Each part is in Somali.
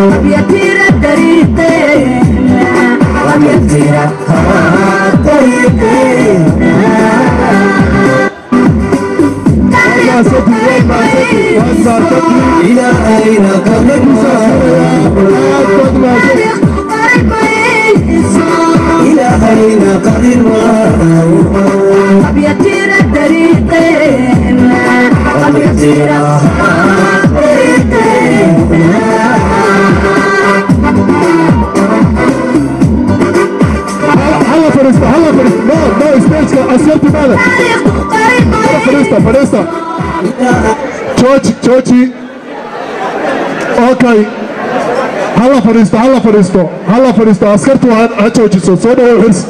وبيطير طريقنا وبيطير إلى أين قد إلى أين قد وبيطير طريقنا وبيطير هلا فريستا هلا فريستا نو نو سبيس اسيرتي ماذا فريستا فريستا تشوتشي تشوتشي اوكي هلا فريستا هلا فريستا هلا فريستا اسكرتو ها تشوتشي سو دو هرس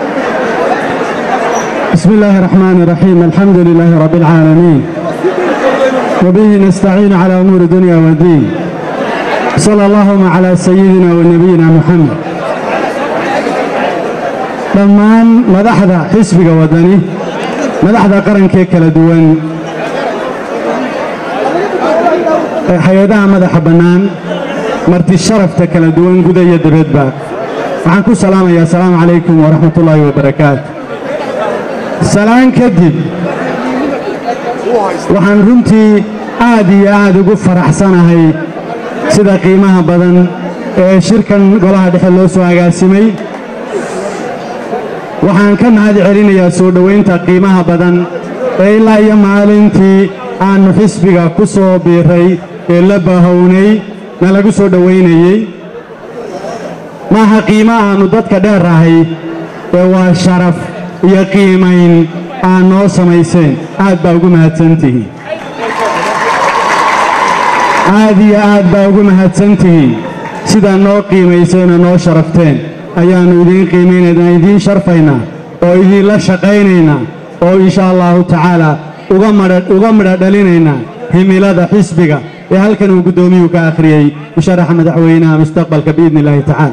بسم الله الرحمن الرحيم الحمد لله رب العالمين وبه نستعين على أمور الدنيا والدين صلى اللهم على سيدنا ونبينا محمد dhammaan madaxda xisbiga wadani madaxda qarankee kala duwan ee hay-adaha madaxa bannaan marti sharafta kala duwan guda iyo dibadba waxaan ku salaamayaa asalaamu calaykum waraxmatullaahi wabarakaatu salaan kadib waxaan runtii aad iyo aad ugu faraxsanahay sida qiimaha badan ee shirkan golaha dhexe loo soo agaasimay waxaan ka mahad celinayaa soo dhowaynta qiimaha badan ee ilaa iyo maalintii aannu xisbiga ku soo biiray ee la bahownay na lagu soo dhowaynayey maaha qiimo aannu dadka dheerahay ee waa sharaf iyo qiimayn aan noo samayseen aad baa ugu mahadsantihiin aad iyo aad baa ugu mahadsantihiin sidaa noo qiimayseen oo noo sharafteen ayaannu idiin qiimaynaynaa idiin sharfaynaa oo idiinla shaqaynaynaa oo insha allahu tacaala uga madha uga midha dhalinaynaa himilada xisbiga ee halkan uu guddoomiyuhu ka akhriyey musharaxa madaxweynaha mustaqbalka biidni illaahi tacaala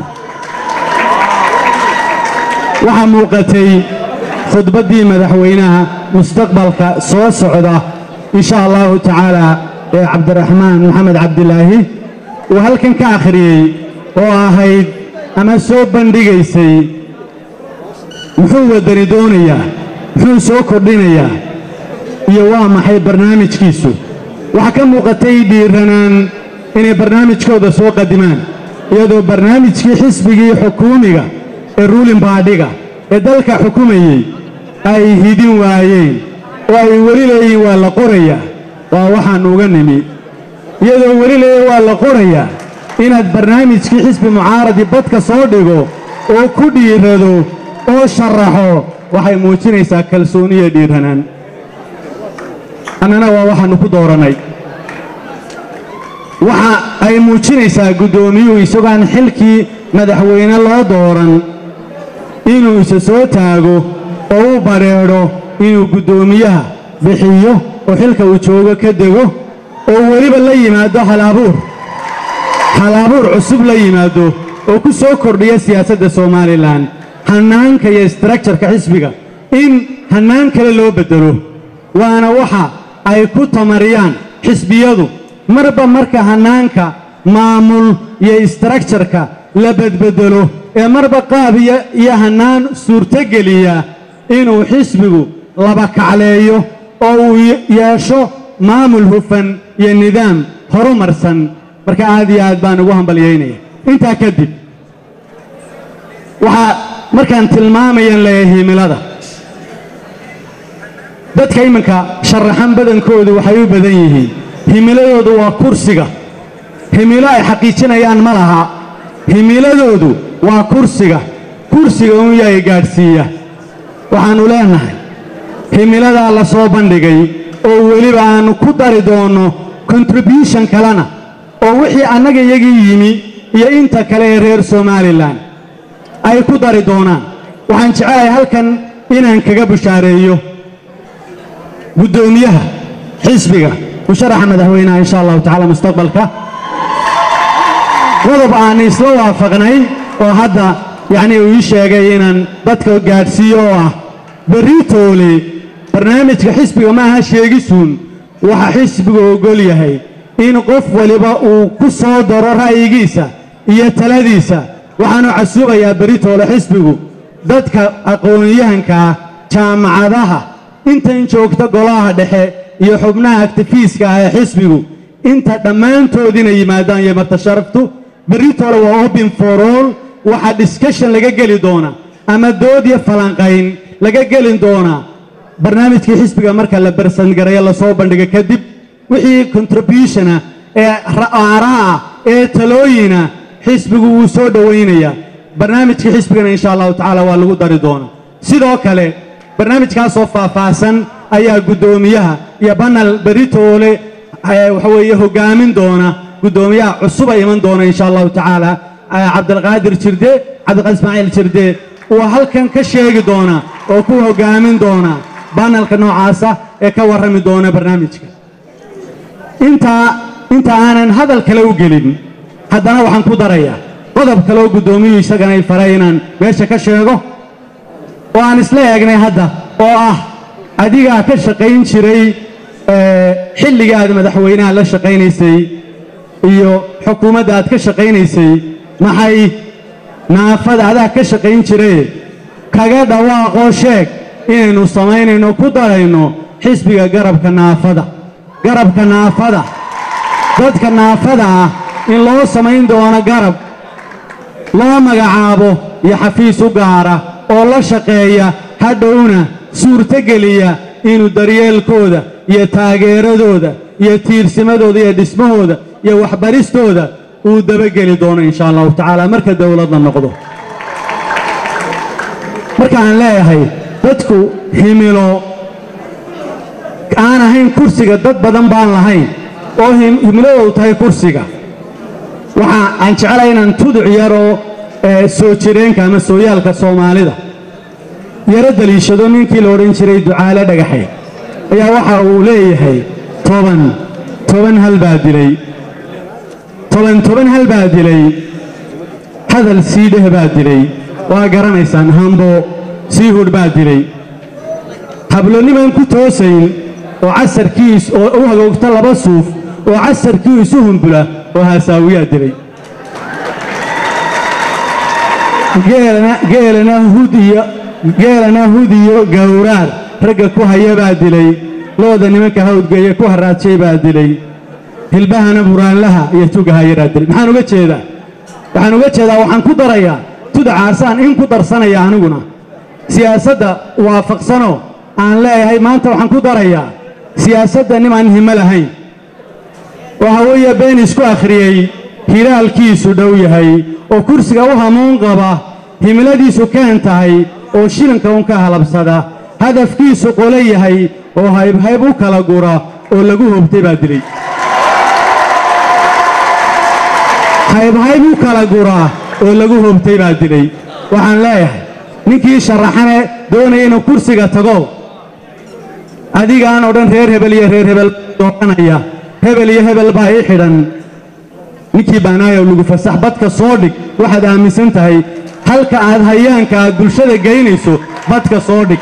waxaa muuqatay khudbaddii madaxweynaha mustaqbalka soo socda insha allahu tacaala ee cabdiraxmaan maxamed cabdilaahi uu halkan ka akhriyey oo ahayd ama soo bandhigaysay muxuu waddani doonayaa muxuu soo kordhinayaa iyo waa maxay barnaamijkiisu waxaa ka muuqatay dhiiranaan inay barnaamijkooda soo qadimaan iyadoo barnaamijkii xisbigii xukuumiga ee ruulin baadhiga ee dalka xukumayey ay hidin waayeen oo ay weli leeyihiin waa la qorayaa waa waxaannu uga nimi iyadoo weli leeyahin waa la qorayaa inaad barnaamijkii xisbi mucaaradi badka soo dhigo oo ku dhiirado oo sharaxo waxay muujinaysaa kalsooniya dhiiranaan annana waa waxaannu ku doorannay waxa ay muujinaysaa guddoomiyuhu isagoaan xilkii madaxweyne loo dooran inuu isa soo taago oo u badheedho inuu guddoomiyaha bixiyo oo xilka uu joogo ka dego oo weliba la yimaado halabuur halabuur cusub la yimaado oo ku soo kordhiya siyaasadda somalilan hannaanka iyo istructurka xisbiga in hannaan kale loo beddelo waana waxa ay ku tamariyaan xisbiyadu marba marka hannaanka maamul iyo istructurka la bedbeddelo ee marba qaab iyo hannaan suurtogeliya inuu xisbigu laba kacleeyo oo uu yeesho maamul hufan iyo nidaam horumarsan marka aad iyo aad baan ugu hambalyaynaya intaa kadib waxaa markaan tilmaamayan leeyahay himilada dadka iminka sharaxan badankoodu waxay u badan yihiin himiladoodu waa kursiga himilo ay xaqiijinayaan ma laha himiladoodu waa kursiga kursiga un yahay gaadhsiiya waxaannu leenahay himiladaa la soo bandhigay oo weliba aannu ku dari doonno kontribution kalena oo wixii annaga iyagii yimi iyo inta kale ee reer somalilan ay ku dari doonaan waxaan jecelahay halkan inaan kaga bushaareeyo guddoomiyaha xisbiga musharaxa madaxweynaha insha allahu tacaala mustaqbalka qodob aan isla waafaqnay oo hadda yacnii uu ii sheegay inaan dadka gaadhsiiyo oo ah beritoole barnaamijka xisbiga ma aha sheegisuun waxa xisbigu ogol yahay in qof waliba uu ku soo daro ra'yigiisa iyo taladiisa waxaanu casuubayaa beritoole xisbigu dadka aqoon-yahanka ah jaamacadaha intan joogta golaha dhexe iyo xubnaha aktifiiska ah ee xisbigu inta dhammaantoodina yimaadaan iyo marta sharaftu beritoole waa open for all waxaa discussion laga geli doona ama dood iyo falanqayn laga geli doonaa barnaamijkii xisbiga marka la barsangareeyo lasoo bandhigo kadib wixii contributiona ee aaraa ee talooyina xisbigu wuu soo dhowaynayaa barnaamijkii xisbigana insha allahu tacaala waa lagu dari doonaa sidoo kale barnaamijkaasoo faahfaahsan ayaa guddoomiyaha iyo banal beritoole waxa weeye hogaamin doona guddoomiyaha cusuba iman doona insha allahu tacaala cabdilqaadir jirde cabdiqaadir ismaaciil jirde uu halkan ka sheegi doona oo ku hogaamin doona banalka noocaasa ee ka warrami doona barnaamijka intaa inta aanan hadal kale u gelin haddana waxaan ku darayaa qodob kaleoo guddoomiyuhu isagana ay faray inaan meesha ka sheego oo aan isla eegnay hadda oo ah adigaa ka shaqayn jiray xilligii aad madaxweynaha la shaqaynaysay iyo xukuumadda aad ka shaqaynaysay maxay naafada adaa ka shaqayn jiraye kaga dhawaaqoo sheeg inaynu samaynayno ku darayno xisbiga garabka naafada garabka naafada dadka naafada ah in loo samayn doono garab loo magacaabo iyo xafiis u gaara oo la shaqeeya hadhowna suurtogeliya inuu daryeelkooda iyo taageeradooda iyo tiirsimadooda iyo dhismahooda iyo waxbaristooda uu dabageli doono insha allahu tacaala marka dowladda noqdo markaan leeyahay dadku himilo aan ahayn kursiga dad badan baan lahayn oo himiladoodu tahay kursiga waxa aan jeclay inaan tuduc yaroo soo jireenka ama sooyaalka soomaalida yaro daliishado ninkii la odhan jiray ducaale dhagaxay ayaa waxa uu leeyahay toban toban hal baa dilay toban toban hal baa dilay hadal sii dheh baa dilay waa garanaysaan hambo sii hudh baa dilay hablonimaan ku toosayn oo casarkiis oo u hagoogta laba suuf oo casarkii isu humbula oo haasaawiyaa dilay geelana hudiyo geelana hudiyo gowraar ragga ku haya baa dilay looda nimanka hawdgeeye ku haraadshay baa dilay hilbahana buraanlaha iyo tugahayaraa dilay maxaan uga jeedaa waxaan uga jeedaa waxaan ku darayaa tudacaasaan in ku darsanaya aniguna siyaasadda waafaqsanoo aan leeyahay maanta waxaan ku darayaa siyaasadda nimaan himo lahayn oo haweeye been isku akhriyey hilaalkiisu dhow yahay oo kursiga u hamuun qaba himiladiisu keen tahay oo shilinka un ka halabsada hadafkiisu qolo yahay oo haybhayb u kala gura oo lagu hobtay baa dilay haybhayb u kala gura oo lagu hobtay baa dilay waxaan leeyahay ninkii sharaxane doonaya inuu kursiga tago adigaan oo dhan reer hebel iyo reer hebel dooranaya hebel iyo hebel baa ii xidhan ninkii baanaayow lagu fasax badka soo dhig waxaad aaminsan tahay halka aad hayaanka aad bulshada geynayso badka soo dhig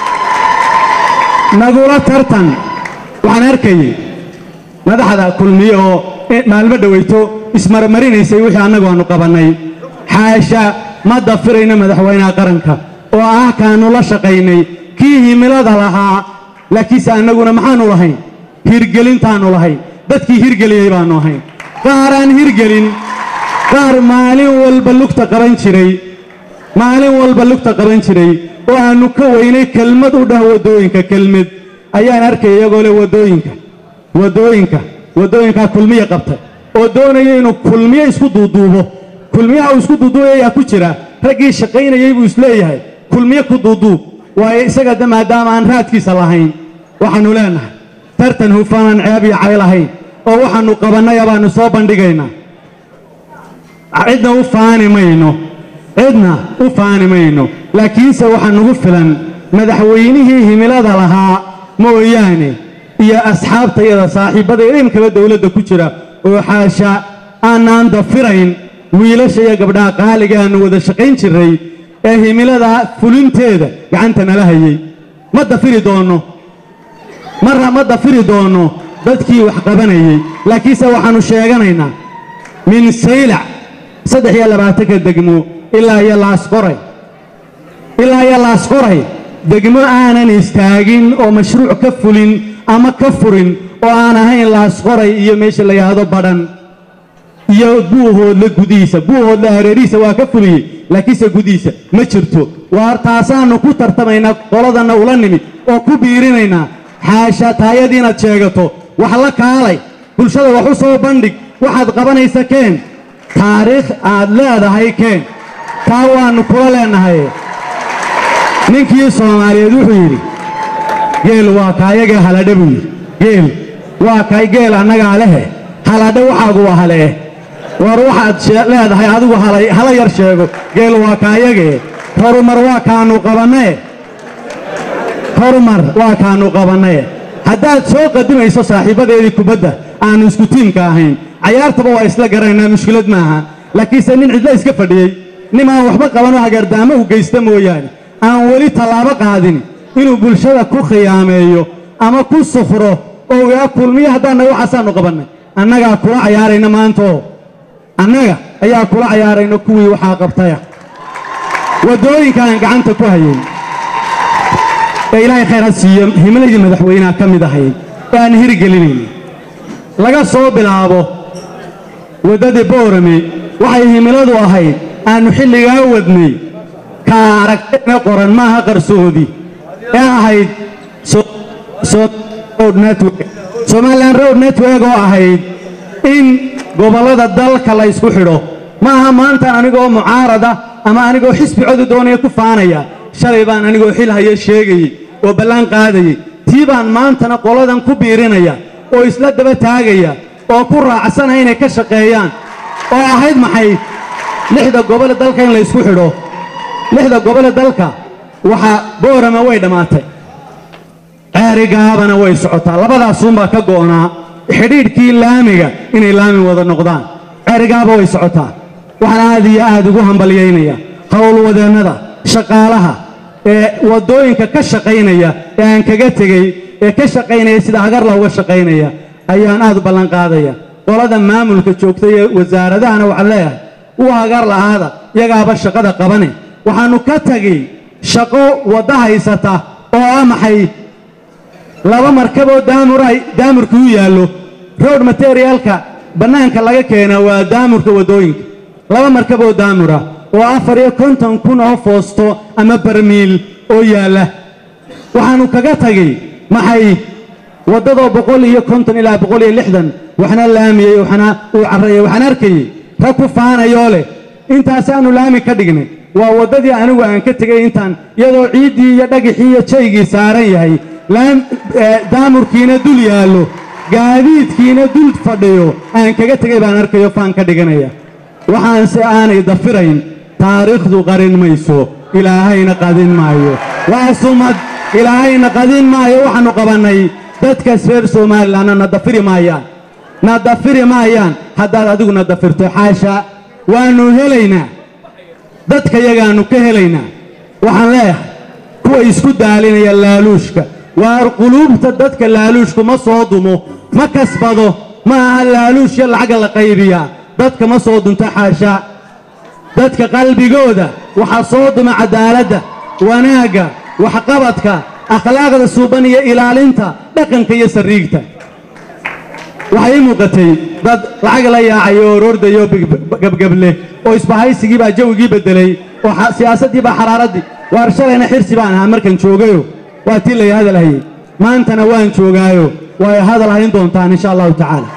nagula tartan waxaan arkayay madaxda kulmiye oo maalmo dhowayto ismarmarinaysay wixii annagu aanu qabannay xaasha ma dafirayno madaxweynaha qaranka oo ah kaannu la shaqaynay kii himilada lahaa laakiinse annaguna maxaannu lahayn hirgelintaannu lahayn dadkii hirgeliyey baannu ahayn qaar aan hirgelin qaar maalin walba lugta qaban jiray maalin walba lugta qaban jiray oo aannu ka weynay kelmad u dhah waddooyinka kelmad ayaan arkay iyagoo leh waddooyinka waddooyinka waddooyinkaa kulmiya qabtay oo doonaya inuu kulmiye isku duuduubo kulmiyaha uu isku duuduubay ayaa ku jira raggii shaqaynayey buu isleeyahay kulmiye ku duuduub waayo isaga de maadaama aan raadkiisa lahayn waxaannu leenahay tartan hufanaan ceeb iyo cay lahayn oo waxaannu qabannaya baannu soo bandhigaynaa cidna u faani mayno cidna u faani mayno laakiinse waxaa nugu filan madaxweynihii himilada lahaa mooyaane iyo asxaabta iyada saaxiibbada idinkaba dowladda ku jira oo xaasha aanaan dafirayn wiilasha iyo gabdhaha qaaliga aannu wada shaqayn jirray ee himilada fulinteeda gacanta nala hayay ma dafiri doonno marra ma dafiri doonno dadkii wax qabanayey laakiinse waxaannu sheeganaynaa min saylac saddex iyo labaatanka degmo ilaa iyo laasqoray ilaa iyo laasqoray degmo aanan istaagin oo mashruuc ka fulin ama ka furin oo aan ahayn laasqoray iyo meesha la yidhaahdo badhan iyo buuhoodla gudihiisa buuhoodla hareerihiisa waa ka fuliyey laakiinse gudihiisa ma jirto waar taasaannu ku tartamaynaa qoladanna ula nimid oo ku biirinaynaa xaasha taayadii inaad sheegato wax la kaalay bulshada wax u soo bandhig waxaad qabanaysa keen taariikh aad leedahay keen taa waannu kula leennahay ninkii soomaaliyeed wuxuu yidhi geel waa kaayagee haladhe buu yidhi geel waa kay geel annagaa lehe haladhe waxaagu waa halee war waxaad shee- leedahay adigu hala- hala yar sheego geel waa kaayagee horumar waa kaannu qabannee horumar waa kaannu qabannee haddaad soo qadimayso saaxiibbadeedii kubadda aannu isku tiimka ahayn cayaartaba waa isla garanaynaa mushkilad maaha laakiinse nin cidla iska fadhiyey nin aan waxba qabanoo hagardaamo u geysta mooyaane aan weli tallaabo qaadin inuu bulshada ku khiyaameeyo ama ku sufro oo yaa kulmiyo haddaanna waxaasaannu qabannay annagaa kula cayaarayna maantaoo annaga ayaa kula cayaarayno kuwii waxaa qabtaya waddooyinka aan gacanta ku hayayn ee ilaahay khayr ha siiyo himiladii madaxweynaha ka mid ahayd ee aan hirgelinayna laga soo bilaabo waddadii boorame waxay himiladu ahayd aannu xilligaa wadnay ka aragtayna qoran maaha qarsoodi ee ahayd So- So- road network somalilan road network oo ahayd in gobollada dalka la ysku xidho ma aha maantaan anigoo mucaarada ama anigoo xisbi codu doonaya ku faanaya shalay baan anigoo xil haya sheegayey oo ballaan qaadayey tii baan maantana qoladan ku biirinaya oo isla daba taagaya oo ku raacsanaya inay ka shaqeeyaan oo ahayd maxay lixda gobole dalka in la ysku xidho lixda gobole dalka waxaa boorama way dhammaatay ceerigaabana way socotaa labadaasuunbaa ka go'naa xidhiidhkii laamiga inay laami wada noqdaan ceerigaaba way socotaa waxaan aad iyo aad ugu hambalyaynaya howlwadeennada shaqaalaha ee waddooyinka ka shaqaynaya ee aan kaga tegey ee ka shaqaynaya sida hagarla uga shaqaynaya ayaan aad u ballan qaadaya qolada maamulka joogta ee wasaaradahana waxaan leeyahay u hagar la'aada iyagaaba shaqada qabane waxaannu ka tegey shaqo wadda haysata oo ah maxay laba markaboo daamur ay daamurka u yaallo road materialka bannaanka laga keenaa waa daamurka waddooyinka laba markaboo daamura oo afar iyo konton kun oo foosto ama barmiil oo yaalla waxaannu kaga tagay maxay waddadoo boqol iyo konton ilaa boqol iyo lixdan waxna laamiyey waxna uu carrayey waxaan arkayey rag ku faanayoo leh intaasaannu laami ka dhignay waa waddadii anigu aan ka tegey intaan iyadoo ciiddii iyo dhagixii iyo jaygii saaran yahay laam eh, daamurkiina dul yaallo gaadiidkiina dul fadhiyo aan kaga tegay baan arkayo faan ka dhiganaya waxaanse aanay dafirayn taariikhdu qarin mayso ilaahayna qadin maayo waa sumad ilaahayna qadin maayo waxaannu qabannay dadkaas reer somalilanna na dafiri maayaan na dafiri maayaan haddaad adigu na dafirto xaasha waannu helaynaa dadka yagaannu ka helaynaa waxaan leeyahay kuwa isku daalinaya laaluushka waar quluubta dadka laaluushku ma soo dumo ma kasbado ma aha laaluushya lacagga la qaybiyaa dadka ma soo dunto xaasha dadka qalbigooda waxaa soo duma cadaaladda wanaagga waxqabadka akhlaaqda suuban iyo ilaalinta dhaqanka iyo sariigta waxay ii muuqatay dad lacag la yaacay oo roordayo gabgable oo isbahaysigii baa jawigii beddelay oo xa- siyaasaddii baa xaraaraddii waar shalayna xirsi baan ahaa markan joogayo waa tii lay hadal hayey maantana waan joogaayo way hadal hayn doontaan insha allahu tacaala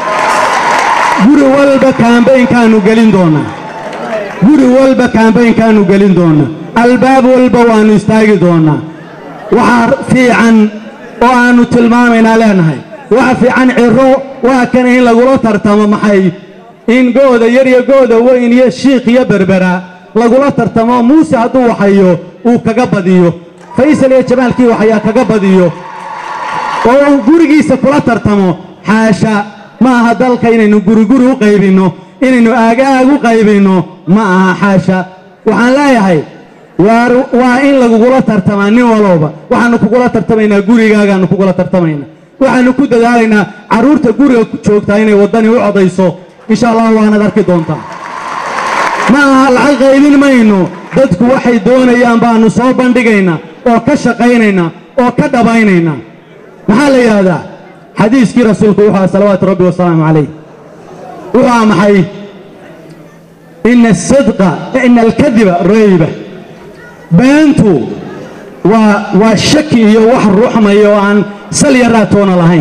guri walba kaambaynkaannu gelin doonnaa guri walba kaambaynkaannu gelin doonnaa albaab walba waannu istaagi doonnaa waxaa fiican oo aannu tilmaamaynaa leenahay waxa fiican ciro waa kan in lagula tartamo maxay in gooda yar iyo gooda weyn iyo shiikh iyo berbera lagula tartamo muuse hadduu waxayo uu kaga badiyo faysal iyo jamaalkii waxayaa kaga badiyo oo uu gurigiisa kula tartamo xaasha ma aha dalka inaynu guriguri u qaybinno inaynu aagaag u qaybinno ma aha xaasha waxaan leeyahay waar waa in lagugula tartamaa nin walowba waxaannu kugula tartamaynaa gurigaagaannu kugula tartamaynaa waxaanu ku dadaalaynaa carruurta guriga joogtaa inay waddani u codayso insha allah waanaad arki doontaa ma aha lacag qaybin mayno dadku waxay doonayaan baanu soo bandhigaynaa oo ka shaqaynaynaa oo ka dhabaynaynaa maxaa la yidhaahdaa xadiiskii rasuulku wuxuu aha salawaatu rabbi wasalaamu calayh wuxuu aha maxay ina asidqa ina alkadiba rayba beentu waa waa shaki iyo wax ruuxmaya oo aan sal yaraa toona lahayn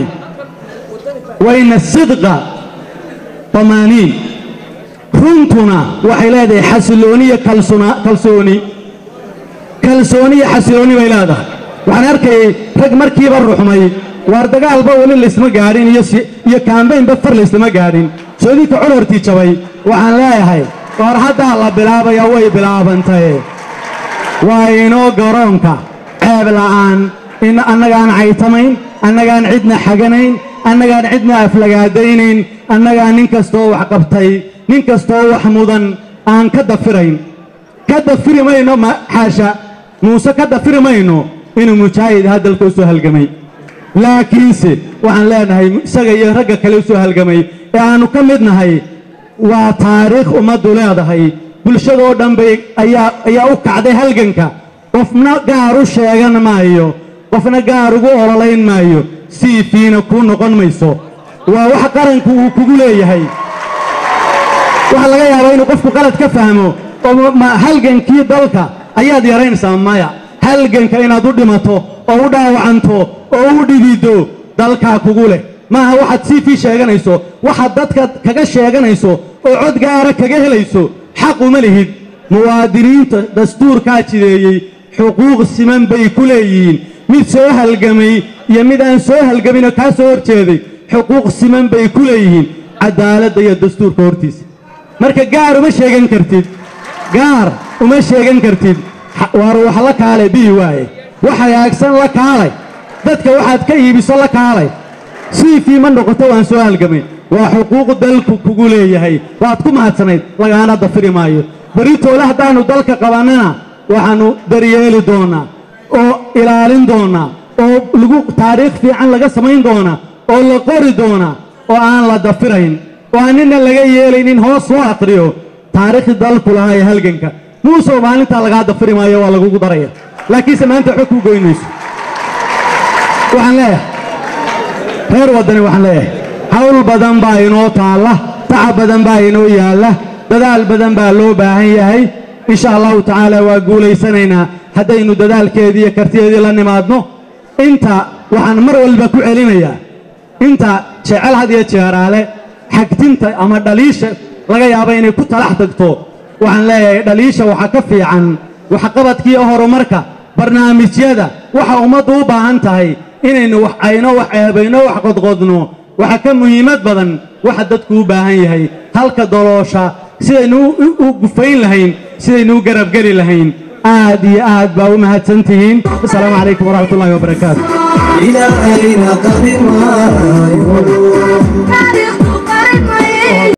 wa ina asidqa tamaaniin runtuna waxay leedahay xasilooni iyo kalsuna- kalsooni kalsooni iyo xasilooni bay leedahay waxaan arkayay rag markiiba ruxmay waar dagaalba weli laysma gaadhin iyo si- iyo kaambaynba far layslama gaadhin soodinka colortii jabay waxaan leeyahay waar haddaa la bilaabaya way bilaabantaye waa inoo garoonka ceeb la'aan in annagaan caytamayn annagaan cidna xaganayn annagaan cidna aflagaadaynayn annagaan nin kastoo wax qabtay nin kastoo wax mudan aan ka dafirayn ka dafiri mayno ma- xaasha muuse ka dafiri mayno inuu mujaahid ahaa dalka u soo halgamay laakiinse waxaan leenahay isaga iyo ragga kale u soo halgamay ee aannu ka mid nahay waa taariikh ummaddu leedahay bulshadoo dhan bay ayaa ayaa u kacday halganka qofna gaar u sheegan maayo qofna gaar ugu ololayn maayo siifiina kuu noqon mayso waa wax qaranku uu kugu leeyahay waxaa laga yaabaa inuu qofku qalad ka fahmo oo ma- ma halgankii dalka ayaad yaraynaysaa maya halganka inaad u dhimato oo u dhaawacanto oo u dhidido dalkaa kugu leh maaha waxaad siifii sheeganayso waxaad dadka kaga sheeganayso oo cod gaara kaga helayso xaq uma lihid muwaadiniinta dastuurkaa jideeyey xuquuq siman bay ku leeyihiin mid soo halgamay iyo mid aan soo halgaminoo kaa soo hor jeeday xuquuq siman bay ku leeyihiin cadaaladda iyo dastuurka hortiisa marka gaar uma sheegan kartid gaar uma sheegan kartid Ha- waar wax la kaalay bii waaye wax hagaagsan la kaalay dadka waxaad ka iibiso la kaalay siifii ma noqoto waan soo halgamay waa xuquuq dalku kugu leeyahay waad ku mahadsanayd lagaana dafiri maayo beritoole haddaannu dalka qabannana waxaannu daryeeli doonaa oo ilaalin doonaa oo lagu taariikh fiican laga samayn doonaa oo la qori doonaa oo aan la dafirayn oo aan nina laga yeelaynin hoos soo aqriyo taariikhdii dalku lahaa ee halganka muusoo maalintaa lagaa dafiri maayo waa lagugu daraya laakiinse maanta waxba kuu goynayso waxaan leeyahay reer waddani waxaan leeyahay hawl badan baa inoo taalla tacab badan baa inoo yaalla dadaal badan baa loo baahan yahay insha allahu tacaala waa guulaysanaynaa haddaynu dadaalkeedii iyo kartideedii la nimaadno inta waxaan mar walba ku celinayaa inta jecel had iyo jeeraale xagtinta ama dhaliisha laga yaaba inay ku talax tagto waxaan leeyahay dhaliisha waxaa ka fiican waxqabadkiiyo horumarka barnaamijyada waxa ummaddu u baahan tahay inaynu wax ayno wax eebayno wax qodqodno waxa ka muhiimad badan waxa dadku u baahan yahay halka doloosha sidaynu u- u- u gufayn lahayn sidaynu u garabgeli lahayn aad iyo aad baa u mahadsan tihiin asalaamu calaykum waraxmat ullahi wabarakaatu إلى أين قدم taariikhdu